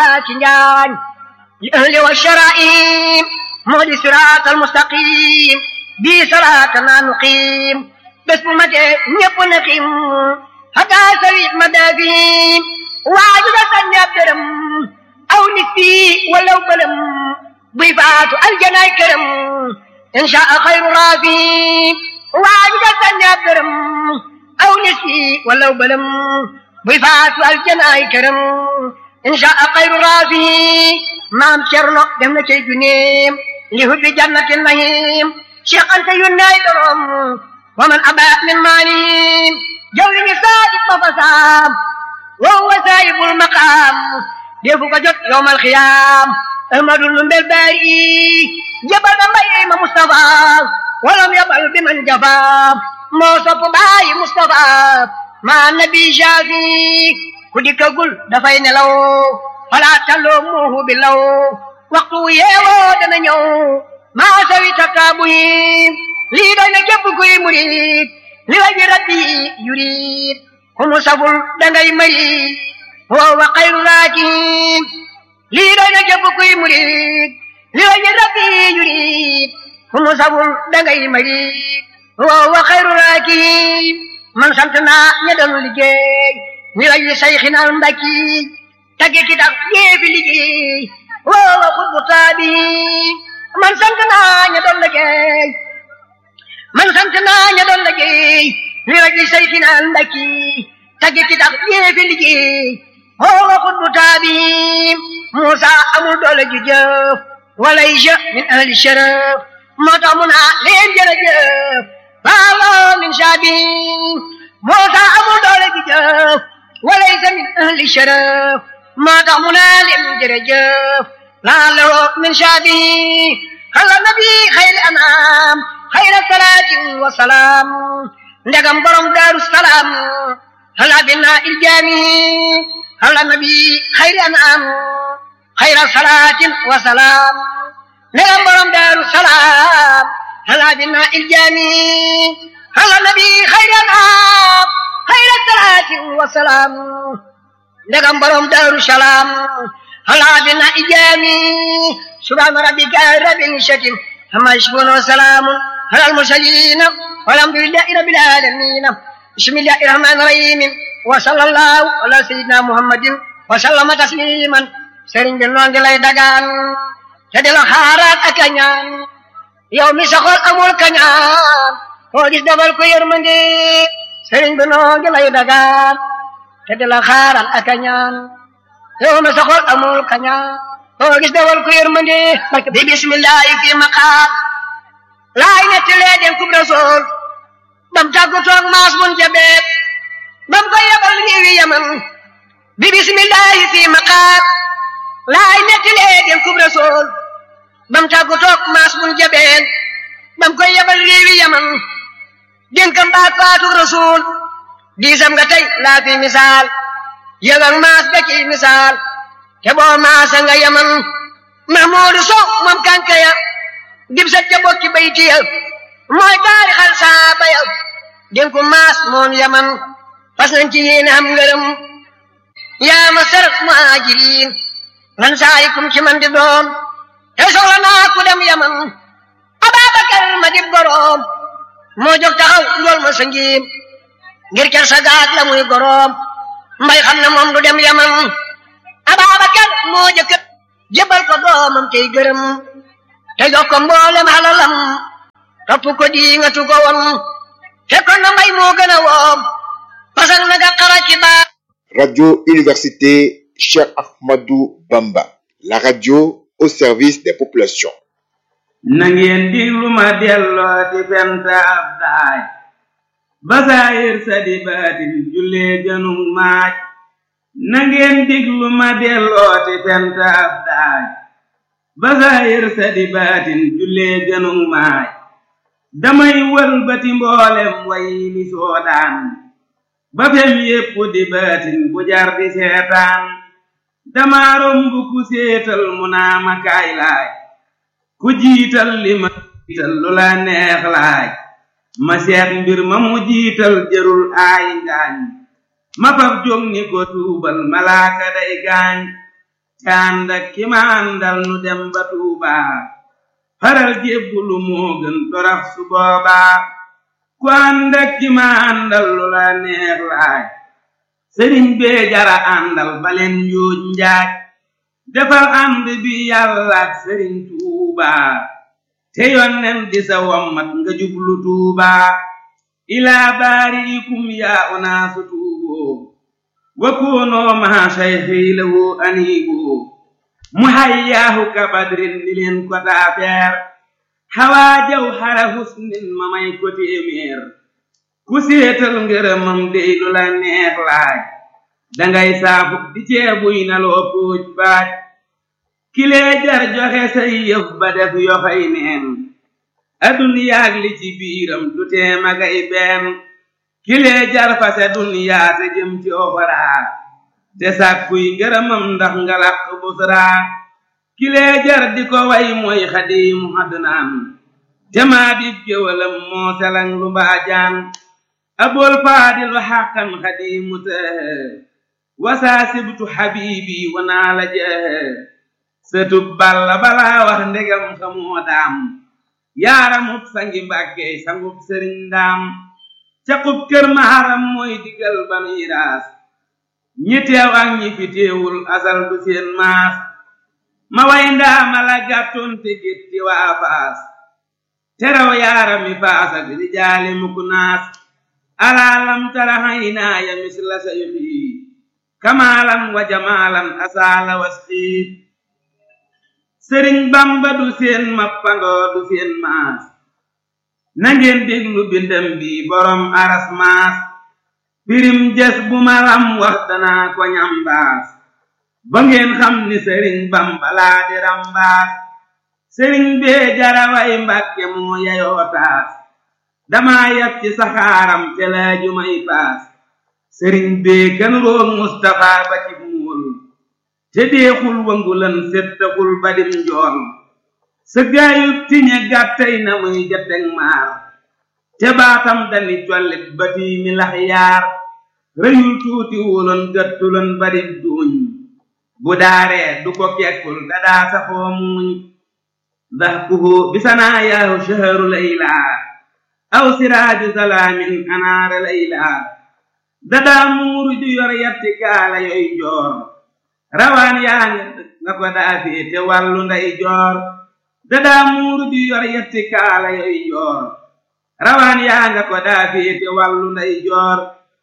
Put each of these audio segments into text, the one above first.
ci njaañ li ahli wa sharaim moo di siraat al mustaqim bii salaatana nuqiim bés bu matee ñëpp na xiim hatta sawi madafim waaju da sànni ab dërëm aw nit fii walaw bëlëm buy faatu aljanaay këram inshaa xayru raafim waaju da sànni ab dërëm aw nit fii walaw bëlëm buy faatu aljanaay këram inshaa xayru raafim maam cerno dem na cey juneem li hubbi jannati nahim cheikh anta yunnaay dorom wa man aba min maanim jawriñu saadiq ba fasaam wa huwa saahibul maqaam defu ko jot yowmal xiyaam ahmadul numbel baari jabal ba mbay ma mustafa walam yabal bi man jafa moo sopp baayi mustafa ma nabi shafi ku dikkagul dafay nelaw falaa talloo muuhu bi law waxtu yeewoo dana ñëw maa sawi takaabu yi lii doy na képp kuy murid li waji rabbi yurid ku mu saful dangay marid wa xayru raakin lii doy na képp kuy murid li waji rabbi yurid ku mu saful dangay marid wa xayru raakin man sant naa ña doon liggéey li waji sayxina mbakki tagge ki tax jéefi liggéey woowa xutbu taabi man sant naa ña doon liggéey man sant naa ña doon liggéey li rajli sayxina mbakki tagge ki tax jéefi liggéey woowa xutbu taabi Muusa amul doole ju jëf wala isha min ahli sharaf moo tax mu naa leen jërëjëf baalo min shaabi Muusa amul doole ju jëf wala isha min ahli sharaf moo tax mu naa leen jërëjëf laaloo min shaabi xala nabi xayri anaam xayra salaatin wa salaam ndegam borom daaru salaam xala binaa iljaami xala nabi xayri anaam xayra salaatin wa salaam ndegam borom daaru salaam xala binaa iljaami xala nabi xayri anaam xayra salaatin wa salaam ndegam borom daaru salaam ala bina ijaami subhaana rabbika rabbil izzati amma yasifuun wa salaamun alal mursaliin walhamdulillahi rabbil aalamiin bismillahi rahmaani rahiim wa sallallahu ala sayyidina muhammadin wa sallama tasliman sëriñ bi noo ngi lay dagaan te di la xaaraat ak a ñaan yow mi saxol amul kañaan koo gis defal ko yërmande sëriñ bi noo ngi lay dagaan te di la xaaral ak a ñaan yow mi saxol amul kañaan koo gis defal ko yërmande bi bismillahi fi maqaam laay netti lee den kub rasool bam tàggu toog maas mun jabeet bam ko yebal réewi yaman bi bismillahi fi maqaam laay netti lee den kub rasool bam tàggu toog maas mun jabeet bam ko yebal réewi yaman dénkam baat faatu rasul diisam nga tey laa fi misaal yëgal maas ga ci misaal te boo maasa nga yaman mahmuudu sow moom kankaya dib sa ca bokki bayti ya mooy taarixal saaba ya dénku maas moom yaman fas nañ ci yéene am ngërëm yaa ma sarat muhaajiriin lan saayikum ci man di doon te soxla naa ku dem yaman ababakar ma dib goroom moo jóg taxaw njool ma sa ngiim ngir ker sa gaag la muy goroom mbay xam ne moom du dem yaman ababakar moo jëkk jëbal ko doomam tey gërëm te jox ko mboolem halalam topp ko di nga tu ko won te kon na mbay moo gën a woom pasak na nga xara ci baa Radio Université Cheikh Ahmadou Bamba, la radio au service des populations. na ngeen diglu ma delloo di fent ab daaj basaayir sa di baatin jullee gënug maaj na ngeen diglu ma delloo di fent ab daaj basaayir sa di baatin jullee gënug maaj damay wëlbati mboolem way li soodaan ba fem yépp di baatin bu jar di seetaan dama romb ku séetal mu naa ma kaay laaj ku jiital li ma jiital lu la neex laaj ma seet mbir ma mu jiital jërul aay ngaañ ma fab jóg ni ko tuubal malaaka day gaañ ca ànd ak ki ma àndal nu dem ba Tuuba faral jébbulu moo gën torax su boobaa ku ànd ak ki ma àndal lu la neex laaj sëriñ bee jara àndal baleen yuuj njaaj defal ànd bi yàlla ak sëriñ Tuuba te yonnen di sa wommat nga jublu Tuuba ilaa baariikum yaa unaasu tuuboo wa kuunoo maa sayxi lahu aniiboo mu hayyaahu ka badrin ni leen ko taafeer xawaa jaw xara husnin ma may ko téeméer ku séetal ngërëmam dey lu la neex laaj dangay saafu di ceebuy na loo póoj baaj kilee jar joxe say yëf ba def yoxoy neen aduniyaag li ci biiram du tee magay benn kilee jar fase duniyaa te jëm ci oxoraa te sàkkuy ngërëmam ndax nga làq busraa kilee jar di ko way mooy xadiimu adnaan te maa di géwalam moo selang lu mbaajaan abool faadilu xàqan xadiimu tëhë wasaa sibtu xabiibi wanaa la jëhë sëtub balla balaa wax ndegam xamoo daam yaaramub sangi mbàkkey sangub sëriñ ndaam caqub kër maharam mooy digal banuy raas ñi teew ak ñi fi teewul asal du seen maas ma way ndaama la gàttoon te gétti waa faas teraw yaarami faas ak rijaali mukk naas alaalam tara haynaaya misla sayxi kamaalan wa jamaalan asaala wasxii sëriñ bamba du seen mappandoo du seen maas nangeen déglu bindam bi borom aras maas pirim jes bu ma lam wax danaa ko ñambaas ba ngeen xam ni sëriñ bamba laa di rambaas sëriñ bee jaraway mbàkke moo yayoo taas damaa yab ci saxaaram te laaju may paas sëriñ bee kan roog mustafa ba ci muul te deexul wangulan settaxul badim njool sa gaayub tiñe gàttay na muy jateg maar te baatam dani collit batii mi lax yaar rëyul tuuti wuloon gëttuloon badim duuñ bu daaree du ko kekkul dadaa safoo muuñ dahkuhu bisanaa yaahu shaharu laylaa aw siraaju salaamin anaara laylaa dadaa muuru ju yor yatti kaala yoy joor rawaan yaa nga ko daa féete wàllu nday joor dadaa muuru ju yor yatti kaala yoy joor rawaan yaa nga ko daa féete wàllu nday joor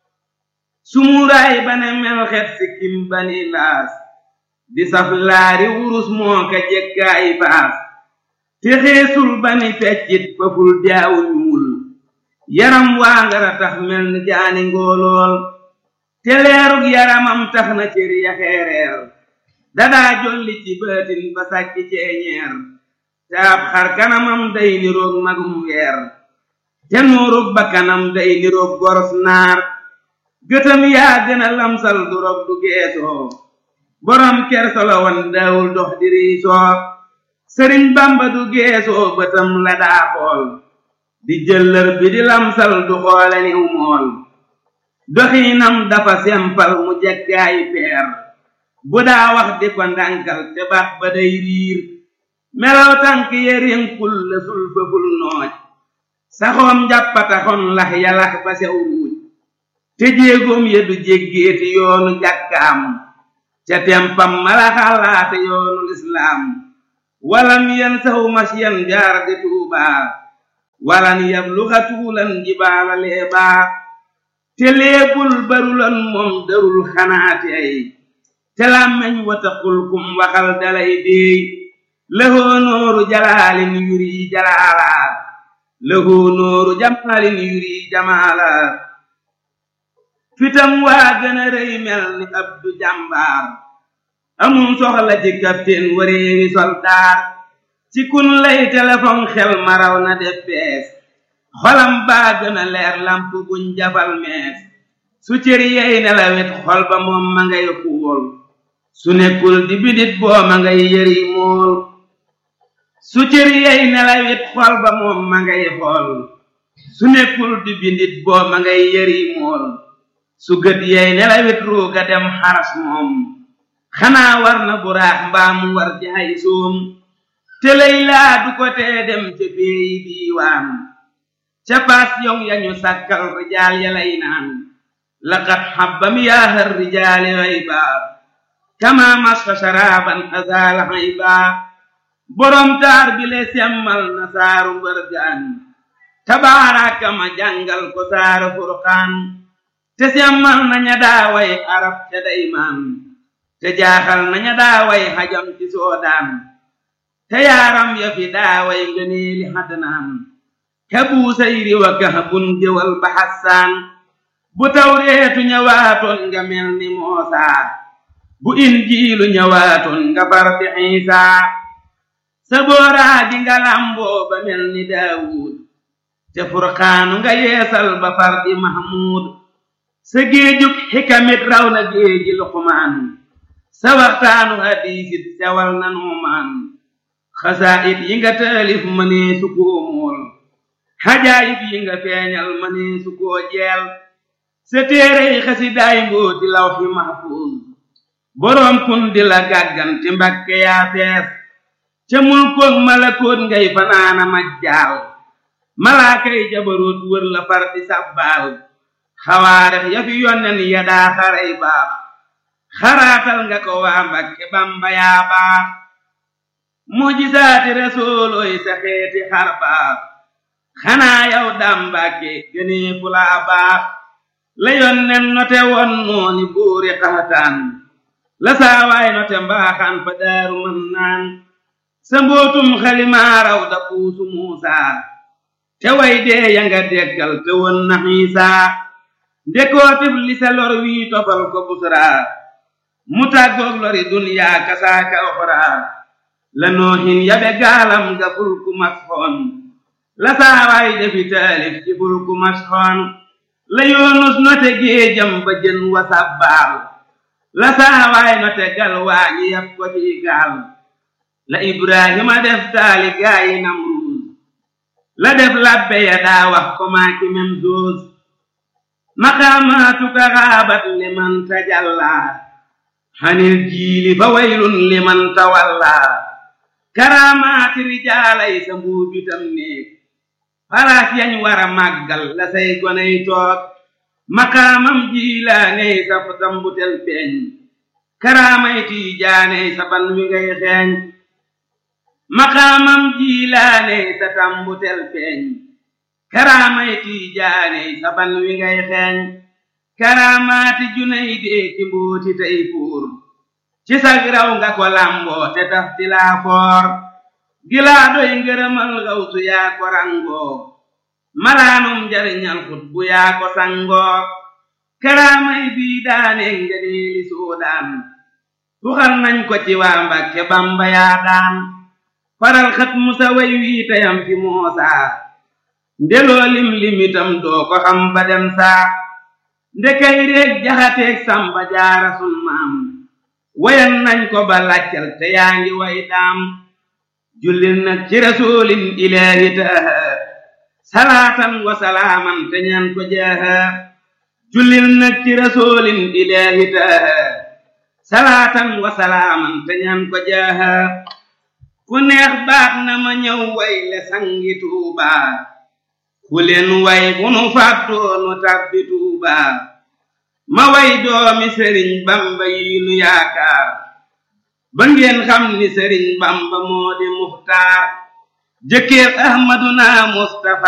sumuuraay bane mel xet sikkim bani laas di saf laari wurus moo ka jekkaay baas te xeesul bani feccit faful jaawu ñuul yaram waa ngara tax mel ni jaani ngoolool te leerug yaramam tax na cër ya xeereer dadaa jolli ci baatin ba sàkki ceeñeer te ab xar kanamam day niroog magum weer te nuurug ba kanam day niroog goros naar gëtam yaa gën a lamsal du rog du geesoo borom kersolo wan daawul dox di riisoo sëriñ bamba du geesoo bëtam la daa xool di jëllër bi di lamsal du xoole niw mool doxiinam dafa sempal mu jekkaayi peer bu daa wax di ko ndànkal te bax ba day riir melaw tànk yerinkul la sul fëful nooj saxoom njàppataxon lax yalax ba sew ruuj te jéegoom ya du jéggeeti yoonu jàkkaam ca tempam mala xalaate yoonu lislaam walam yen saxu masyan jaar di tuubaa walan yabluxa tuulan jibaala leebaa te leebul barulan moom darul xanaati ay te làmmeñ wataqul kum waxal dalay déey lahoo nooru jalaalin yuri jalaalaa lahoo nooru jamaalin yuri jamaalaa fitam waa gën a rëy mel ni abdu jàmbaar amum soxla ci kapteen wareewi soldaar ci kun lay téléphone xel maraw na def bees xolam baa gën a leer lamp buñ jafal mees su cër yey nelawit xol ba moom ma ngay xuul su nekkul di bidit boo ma ngay yëri mool su cër yey nelawit xol ba moom ma ngay xool su nekkul di bindit boo ma ngay yëri mool su gët yey nelawit ruuga dem xaras moom xanaa war na buraax mbaa mu war ci ay soom te lay laa du ko tee dem ca péeyi diiwaan ca paas yow yañu sàkkal rijaal ya lay naan laqad xabbam yaahar rijaali xayba kama masfa sharaban azaala xayba borom taar bi le semmal na saaru mbërgaan tabaaraka ma jàngal ko saaru furqaan te semmal na ña daaway arab ca daymaan te jaaxal na ña daaway xajam ci soodaan te yaaram ya fi daaway ngëneeli xadnaan ka buusayri wa kahbun jëwal ba xassaan bu tawreetu ñëwaatoon nga mel ni moosaa bu injiilu ñëwaatoon nga far di xiisaa sa booraa di nga lamboo ba mel ni daawuud te furqaanu nga yeesal ba far di mahmuud sa géejug xikamit raw na géeji luqmaan sa waxtaanu hadiisit sewal na nuumaan xasaayit yi nga taalif mënee su koo mool xajaayib yi nga feeñal mënee su koo jeel sa téerey xasidaay mbooti lawxi mahfuuz boroom kun di la gàgganti mbakke yaa fees ca mulkoog malakoot ngay fanaana majjaal malaakay jabaroot wër la far di sàbbaal xawaarex ya fi yonnen ya daa xaray baax xaraatal nga ko waa mbakke bamba yaa baax mujisaati rasuulooy sa xeeti xar baax xanaa yow daam mbàkke gënee fu laa baax la yonnen note won nooni buuri xaxataan la saawaay note mbaaxaan fa daaru mën naan sa mbootum xalimaaraw da puusu muusaa te way dee ya nga deggal te won na xiisaa ndekootib li sa lor wii tofal ko busraa mu tàggoog lori dunyaa kasaaka oxraa la noohin yabe gaalam ga fulku masxoon la saawaay defi taalif ci fulku masxoon la yoonus note géejam ba jën wa sabbaal la saawaay note gal waañi yab ko ci gaal la ibrahima def taali gaayi namruus la def labbe ya daa wax ko maaki mem doos maqaamaatuka xaabat liman tajallaa xanil jiili fa waylun liman tawallaa karaamaati rijaalay sa mbuubitam néeg faraas yañ war a màggal la say goney toog maqaamam jiilaaney sa tambutel feeñ karaamay tiijaaney sa ban wi ngay xeeñ maqaamam jiilaaney sa tambutel feeñ karaamay tiijaaney sa ban wi ngay xeeñ karaamaati junay dee ci mbooti tey fuur ci sag raw nga ko lamboo te taf ti laa foor gilaa doy ngërëmal gawsu yaa ko rangoo malaanum njariñal xut bu yaa ko sangoo karaamay bii daane ngëneeli soodaan tuxal nañ ko ci waa Mbàkke Bamba yaa daan faral xat musa way wii tayam fi moosaa ndeloo lim limitam doo ko xam ba dem saa ndekay réeg jaxateeg samba jaara sun maam wayan nañ ko ba laccal te yaa ngi way daam jullil nag ci rasulin ilaahi taaha salaatan wa salaaman te ñaan ko jaaha jullil nag ci rasulin ilaahi taaha salaatan wa salaaman te ñaan ko jaaha ku neex baax na ma ñëw way le sangi tuubaa ku leen way bu nu fàttoo nu tàbbi tuubaa ma way doomi sëriñ bamba yi nu yaakaar ba ngeen xam ni sëriñ bamba moo di muxtaar jëkkër ahmaduna mustafa